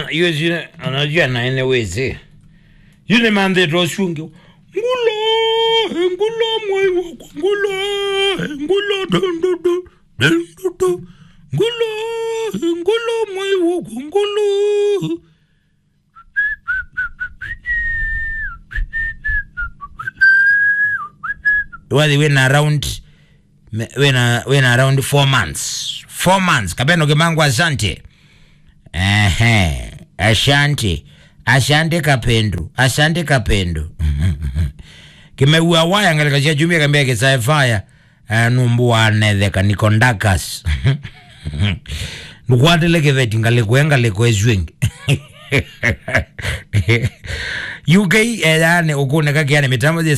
hiyo zina anajua na ene weze yule mande roshungi ngulo ngulo moy wako ngulo ngulo dondo do dondo do ngulo ngulo moy wako ngulo wali wena around me- wena wena around four months four months kapeno kimangu asante ehe asante asante kapendu asante kapendu kimeua waya ngalikacia jumia kambia kisaefaya numbuwanetheka nikondakas nukwatile kiveti ngalikwe ngalikwezwingi uk yani ukuneka kiani mitambo